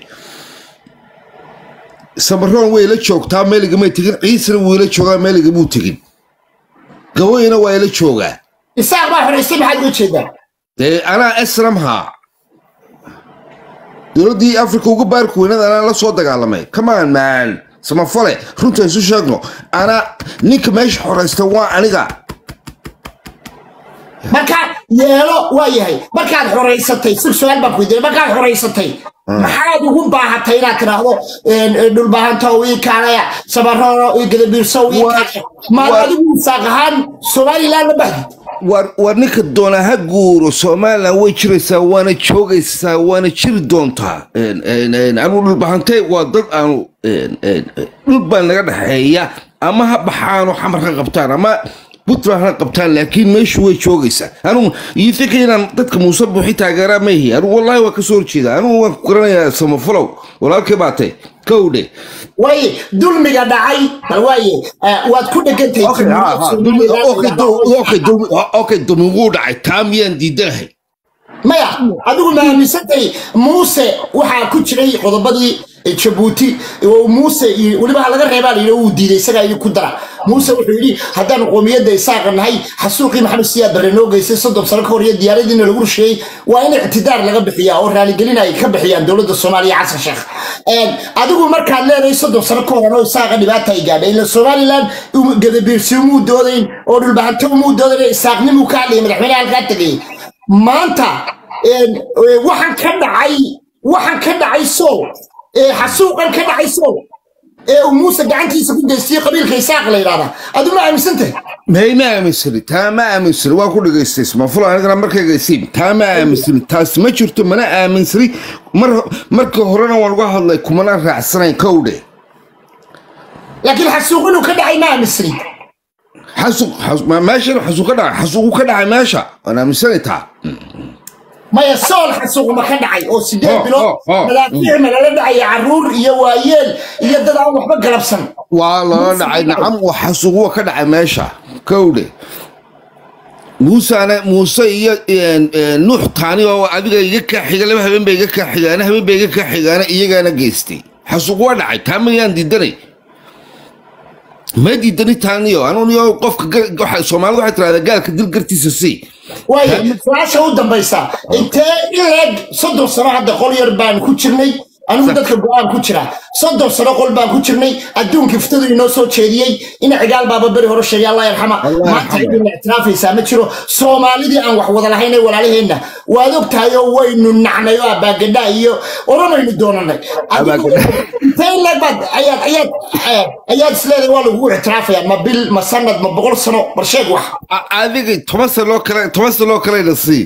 Speaker 3: samaroon way la joogtaa meeligamay tegin ciisana wuu ila joogaa meeligamuu tegin gaboyina waa ila joogaa
Speaker 1: isaaq baa xoreystay maxaad uga jeedaa
Speaker 3: dee anaa esramhaa dowladdii africa uga baarku weynada anaa la soo dagaalamay kamaan maan samafale runta isu sheegno anaa ninka meesha xoreysta waa aniga
Speaker 1: markaad yeelo waa yahay markaad xoraysatay si su-aal baan ku weydiinay markaad xoraysatay maxaad ugu baahatay inaad tidhaahdo en, en, dhulbaahantow ii kaalaya sabarooro ii gadabiirsow ii
Speaker 3: Waa-
Speaker 1: kaalaya maad
Speaker 3: waa-
Speaker 1: adigu isaaq ahaan somaliland la baxdid
Speaker 3: war war ninka doonaa ha guuro somaliland way jiraysaa waana joogaysaa waana jiri doontaa En- en- en, anu dhulbahantay waa dad aanu en- en, dhul baa naga dhexeeya ama ha baxaano xamar ha qabtaan ama puntland ha qabtaan laakiin meeshu way joogaysaa anu ii fikra inaan dadka muuse buuxi taageeraa ma ihi anu wallahi waa kasoo horjeeda anu waan ku garanayaa samafalow walaalkay baatay kowdhe
Speaker 1: way dulmiga dhacay bal waaye eh, waad ku dhegantahay
Speaker 3: Okay, ha, ha, dulmi- okay, dul- okay, dulmi- okay, dulmi wuu dhacay taa miyaan diidanahay
Speaker 1: maya adigu ma aaminsantay muuse waxaa ku jiray qodobadii jabuuti oo muuse iyo- weliba ha laga reebaa layidhi uu diiday isagaa idin ku dara muuse wuxuu yidhi haddaanu qoomiyadda isaaqa nahay xasuuqii maxamed siyaad barre noo geystay soddon sano ka hor iyo diyaaradiina lagu rusheeyey waa in ictidaar laga bixiyaa oo raaligelin ay ka bixiyaan dowladda soomaaliya xasan sheekh En, adigu markaad leedahay soddon sano ka horan oo isaaqa dhibaata ay gaadhay ila somaliland um- gadabiirsi umuu doodayn oo dhulbahanto umuu doodayn isaaqnimuu ka hadlayay madaxweynaha halkaa tegayay maanta een, ee, waxaan ka dhacay waxaan ka dhacay sool ee xasuuqan ka dhacay sool ee uu muuse gacantiisa ku geystay qabiilka isaaq la yidhahdaa adu ma aaminsantahay
Speaker 3: may ma aaminsani taa ma aaminsani waa ku dhagaystay ismaafulo anigana markaygaysiin taa ma aaminsani taas ma jirto mana aaminsani mar markii horena waan uga hadlay kumana raacsanayn kowdhe
Speaker 1: laakiin xasuuq inuu ka dhacay ma aaminsanin
Speaker 3: xasuuq xas- ma- meeshan xasuuq ka dhacay xasuuqu ka dhacay meesha waan aaminsani taa
Speaker 1: maya sool xasuuq ma ka dhacay oo sideed
Speaker 3: Oh,
Speaker 1: bilood
Speaker 3: oh, oh,
Speaker 1: madaafiic ma lala dhacaya caruur iyo waayeel iyo dad aan waxba galabsan
Speaker 3: waa lala dhacay nacam waa xasuuq waa ka dhacay meesha kowdhe muusana muuse iyo een, een, nuux taani oo adiga iga kaa xiga laba habeen ba iga kaa xigaana habeen ba iga kaa xigaana iyagaana geystay xasuuq waa dhacay taa mayaan diidanay ma diidani taaniyo anuniyo qofka ga- waxa- soomaalidu waxay tirahdaa gaalka dil gartiisa sii
Speaker 1: waayo su-aasha u dambaysa intee in leeg soddon sano hadda qol yar baan ku jirnay anigu dadka go-aan ku jira soddon sano qol baan ku jirnay adduunka iftadu inoo soo jeediyey ina cigaal baaba beri hore sheegay allah yarxama
Speaker 3: Allah
Speaker 1: maanta
Speaker 3: yarxama.
Speaker 1: cidina ictiraafaysaa ma jiro soomaalidii aan wax wada lahayn ee walaalaheenna waad og tahay oo waynu nacnay oo abaagadha iyo oramaynu doonanay Adigu-
Speaker 3: Abaagadha.
Speaker 1: intee in leeg baad ayaad ayaad eh, ayaad isleedahay waa lagugu ictiraafaya ma bil ma sanad ma boqol sano bal sheeg wax
Speaker 3: A- adiga toban sano loo kale toban sano loo kalena sii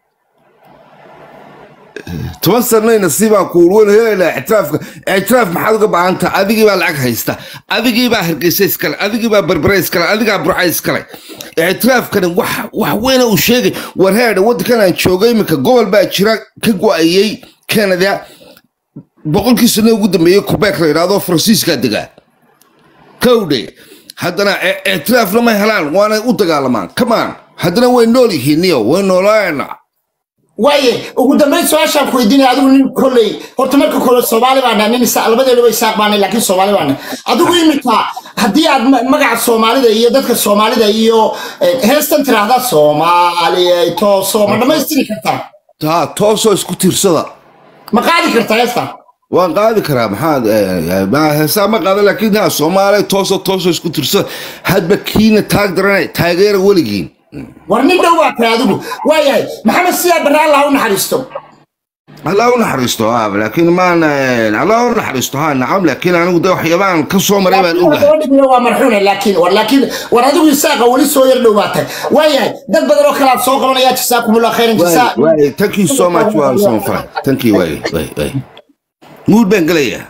Speaker 3: toban sanayna sii baan kuul wan helaynaa ictiraafka ictiraaf maxaad uga baahan taha adigii baa lacag haysta adigii baa hargeysa iskale adigii baa berbere iskale adigaa burca iskale ictiraafkani wax wax weyna uu sheegay war heedha waddankan aan joogay iminka gobol baa jira ka go-ayey canada boqolkii sano ugu dambeeyey quebec la yidhaahdo faransiiskaa degaa kowdhe haddana i- ictiraafna ma helaan waanay u dagaalamaan kamaan haddana way nool yihiin niyo way noolaayana
Speaker 1: waaye ugu dambayn su-aashaan ku weydiinaya adigu nin kolley horta marka kole soomaali baana nin isa labadeeduba isaaq baana laakiin soomaali baana adigu iminka haddii aad ma- magaca soomaalida iyo dadka soomaalida iyo eh, heestan tiraahda soomaaliya tooso ma dhammaystiri kartaa
Speaker 3: taa toosoo isku tiirsada
Speaker 1: ma qaadi kartaa heestan
Speaker 3: waan qaadi karaa maxaad eh, ma- heesaa ma qaada laakiin ha soomaaliya toosoo toosoo isku tiirsada hadba kiina taag darana taageera weligiin
Speaker 1: war nin dhow baa tahay adigu waayahay maxamed siyaa barre allah u naxariisto
Speaker 3: allah u naxariisto ha laakiin maan eh, allah u naxariisto ha nacam laakiin anigu de waxyaabaan ka soo maray baan ogahay
Speaker 1: gabadhiguna waa marxuune laakiin war laakiin war adigu isaaqa weli soo yar dhow baa tahay waayahay dad badan oo kale aad soo qabanayaa jasaakumullah khayran jasaa
Speaker 3: Waay, waay, thank you so much waa so fine thank you waay waay waay mood baan gelayaa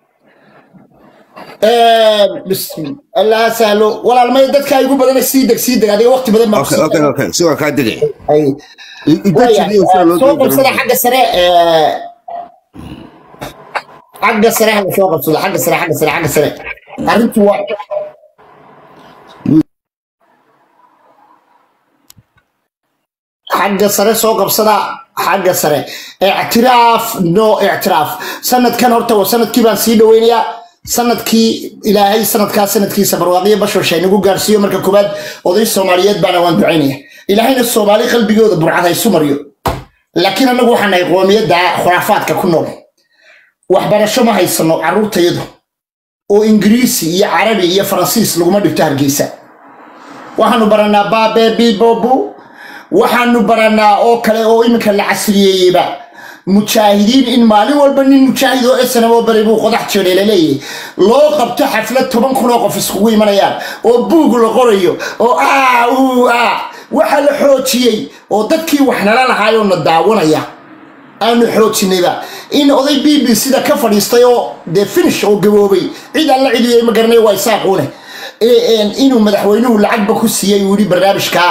Speaker 1: بسم الله سهلو ولا المي دتك ايغو بدن سي دغ سي دغ ادي وقت بدن ما
Speaker 3: okay okay okay si waa kaa degay
Speaker 1: اي
Speaker 3: intajidiyo sida loo
Speaker 1: سوق
Speaker 3: doodo
Speaker 1: سره حق سره حق سره حق سوق سره حق سره حق سره حق سره arrintu waa xagga sare soo qabsada xagga sare ictiraaf no ictiraaf sanadkan horta waa sanadkii baan sii dhaweynayaa sanadkii ilaahay sanadkaa sanadkiisa barwaaqiyo bashosha inagu gaarsiiyo marka koowaad oday soomaaliyeed baana waan ducaynaya ilaahayna soomaali qalbigooda burcad haysu maryo laakiin annagu waxaan nahay qoomiyadda khuraafaadka ku nool waxbarasho ma haysano carruurtayadu oo ingiriisi iyo carabi iyo faransiis laguma dhigto hargeysa waxaanu baranaa baabe bibobu waxaanu baranaa oo kale oo iminka la casriyeeyeyba mujaahidiin in maalin walba nin mujaahid oo snamo bari buu qodax jeedhay laleeyahay loo qabto xaflad toban kun oo qof iskugu imanayaan oo buug la qorayo oo aa uu aa waxa la xoojiyey oo dadkii wax nala lahaayoo na daawanaya aanu xoojinayba in oday b b sida ka fadhiistay oo dee finish oo gaboobay cid aan la cidiyey ma garanay waa isaaquune Ee, een, inuu madaxweynuhu lacagba ku siiyey uu yidhi barnaamijka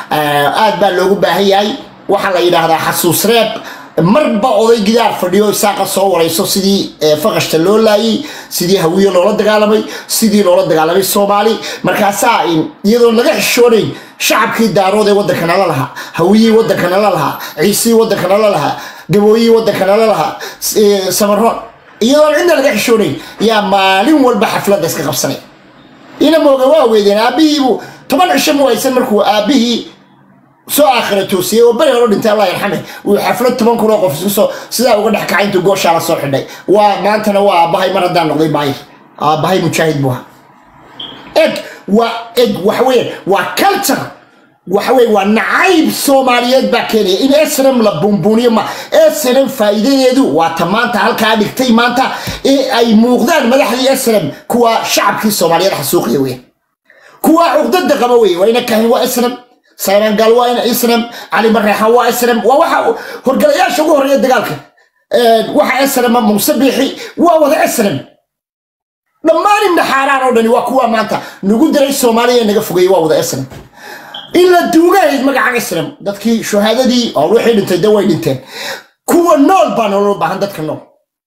Speaker 1: ah, aad baa loogu baahan yahay waxaa la yidhaahdaa xasuus reeb marba oday gidaar fadhiyo isaaqa soo warayso sidii eh, faqashta loo laayey sidii hawiye loola dagaalamay sidii loola dagaalamay soomaali markaasaa in- iyadoon laga xishoonayn shacabkii daarood ee waddanka nala lahaa hawiyii waddanka nala lahaa ciisii waddanka nala lahaa gabooyii waddanka nala lahaa s- eh, samaroon iyadoon cidna laga xishoonayn yaa maalin walba xafladda iska qabsanay ina mooga waa weydeen aabbihiibuu toban cisho mu haysan markuu aabbihii soo aakhira toosiyey oo beri hore dhintay allah yarxame uu xaflad toban kun oo qof isku soo sidaa uga dhex kacay intuu gooshaa la soo xidhay waa maantana waa aabbahay mar haddaan noqday baayir aabbahay mujaahid buu ahaa eg waa eg waxaweye waa culture waxaweye waa nacayb soomaaliyeed baa keenaya in snm la buunbuuniyo ma snm faa'iidadeedu waa ta maanta halkaa dhigtay maanta ee ay muuqdaan madaxdii snm kuwa shacabkii soomaaliyeed xasuuqiya weyn kuwa cugdada qaba wey waa ina kahin waa snm sayrangal waa ina snm cali mareexan waa snm waa waxa horgalayaasha ugu horeeya dagaalka waxa snm muuse biixi waa wada snm dhammaan imnaxaaraan oo dhani waa kuwa maanta nagu diray soomaaliya ee naga fogeeyey waa wada snm in la duugahayd magaca snm dadkii shuhaadadii oo wixii dhintay de way dhinteen kuwa nool baa nolol baahan dadka nool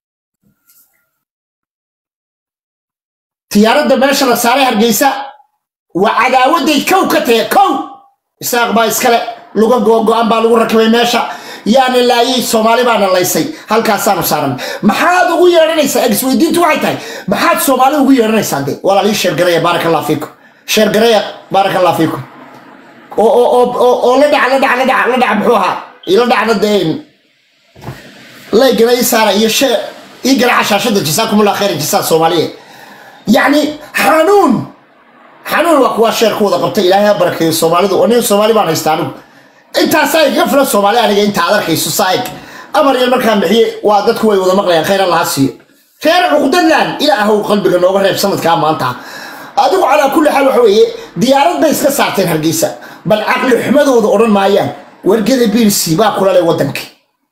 Speaker 1: tiyaaradda meesha la saaray hargeysa waa cadaawaday kow ka tahe kow isaaq baa iskale luga googo-an baa lagu rakibay meesha yaana laayay soomaali baana laysay halkaasaanu saaran maxaad ugu yeedhanaysaa egisweydiintu waxay tahay maxaad soomaali ugu yeedhanaysaa de walaalii sheergareya baaraka allah fiikum sheergareya baaraka allah fiikum oo oo oo oo oo la dhaca la dhaca la dhaca la dhaca muxuu ahaa ila dhacna dee laygana ii saara iyo shee ii garaca shaashada jasaakumullah khayr jasaa soomaaliyeed yacni xanuun xanuun waa kuwa sheer ku wada qabta ilaahay ha barakeeyo soomaalidu oo nin soomaali baan haysta anigu intaasaa igaga filan soomaali aniga inta aad arkayso saa'ig amar yar markaan bixiye waa dadku way wada maqlayaan khayr allaha siiyo reer cuqdadlan ilaahow qalbiga nooga reeb sanadkaa maanta adigu calaa kulli xaal waxa weeye diyaarad bay iska saarteen hargeysa bal caqli xumadooda odhan maayaan wargada biilsi baa kula leh waddankii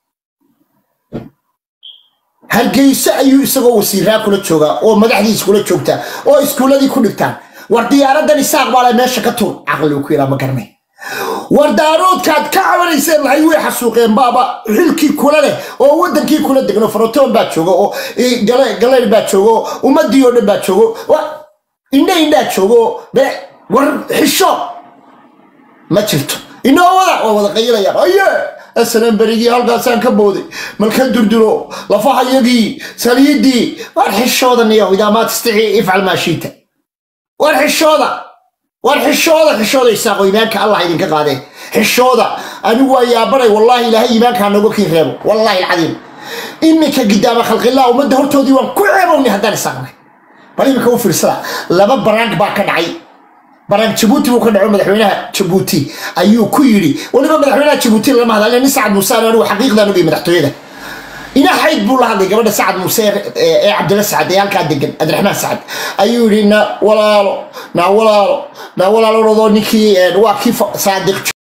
Speaker 1: hargeyso ayuu isagoo wasiiraa kula joogaa oo madaxdiis kula joogtaa oo iskuuladii ku dhigtaan war diyaaradan isaaq baa le meesha ka tuur caqligu ku yidhaa ma garanay war daaroodkaad ka cabanayseen lahay way xasuuqeen baaba xilkii kula leh oo waddankii kula degno farotoon baa jooga oo galayr baa jooga oo ummadii oo dhan baa joogo indha indhaa joogo oo be war xisho ma jirto inoo wada waa wada qayilayaan aye asalan berigii halkaasaan ka booday malka durduro lafahayagii saliidii war xishoodan iyo idaa maa tastici ifcal maa shiita war xishooda war xishooda xishooda isaaqo iimaanka allah idinka qaadee xishooda anigu waa yaabanay wallaahi ilaahay iimaankaa nooga kiin reebo wallaahi alcadiim iminka gidaama khalqillah ummadda hortoodii waan ku ceebownay haddaan isaaqnay bal iminka u fiirsada laba baraank baa ka dhacay baraank jabuuti buu ka dhaco madaxweynaha jabuuti ayuu ku yidhi weliba madaxweynaha jabuuti lama hadla nin sacad muuse anigu xaqiiqdan ogay madaxtooyada ina xayd buu la hadlay gabadha sacad muuse ee cabdilla sacad ee halkaa degan cabdiraxmaan sacad ayuu yidhi na walaalo na walaalo na walaalo ninkii waa kii saadiq